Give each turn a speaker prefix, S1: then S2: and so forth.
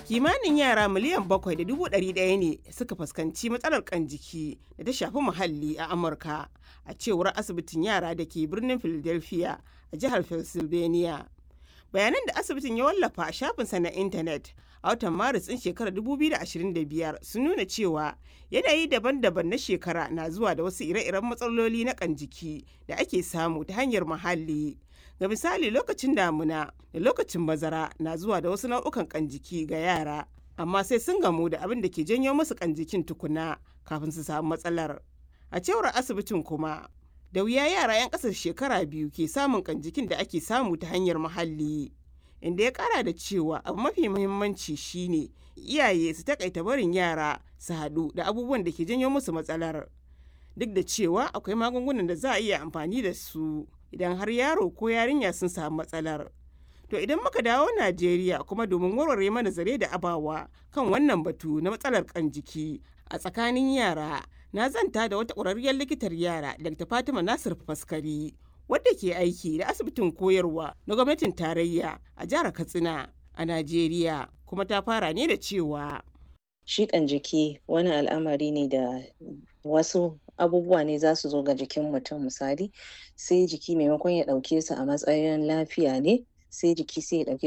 S1: kimanin yara miliyan bakwai da dubu ɗari ɗaya ne suka fuskanci matsalar kan jiki da ta shafi muhalli a amurka a cewar asibitin yara da ke birnin philadelphia a jihar pennsylvania bayanan da asibitin ya wallafa a shafinsa na intanet a watan maris ɗin shekarar 2025 sun nuna cewa yanayi daban-daban na shekara na zuwa da wasu ire-iren matsaloli na kan jiki da ake samu ta hanyar muhalli ga misali lokacin damuna da lokacin bazara na zuwa da wasu nau'ukan kan jiki ga yara amma sai sun gamu da abin da ke janyo musu kan jikin tukuna kafin su samu matsalar a cewar asibitin kuma da wuya yara 'yan ƙasar shekara biyu ke samun kan jikin da ake samu ta hanyar muhalli inda ya kara da cewa abu mafi muhimmanci shine iyaye su takaita barin yara su haɗu da abubuwan da ke janyo musu matsalar duk da cewa akwai magungunan da za a iya amfani da su idan har yaro ko yarinya sun samu matsalar to idan muka dawo najeriya kuma domin warware mana zare da abawa kan wannan batu na matsalar kan jiki a tsakanin yara na zanta da wata ƙwararriyar likitar yara dr fatima nasir faskari wadda ke aiki da asibitin koyarwa na gwamnatin tarayya a jihar katsina a najeriya kuma ta fara ne da cewa
S2: shiƙan jiki wani al'amari ne da wasu abubuwa ne za su zo ga jikin mutum misali sai jiki maimakon ya ɗauke su a matsayin lafiya ne sai jiki sai ya ɗauke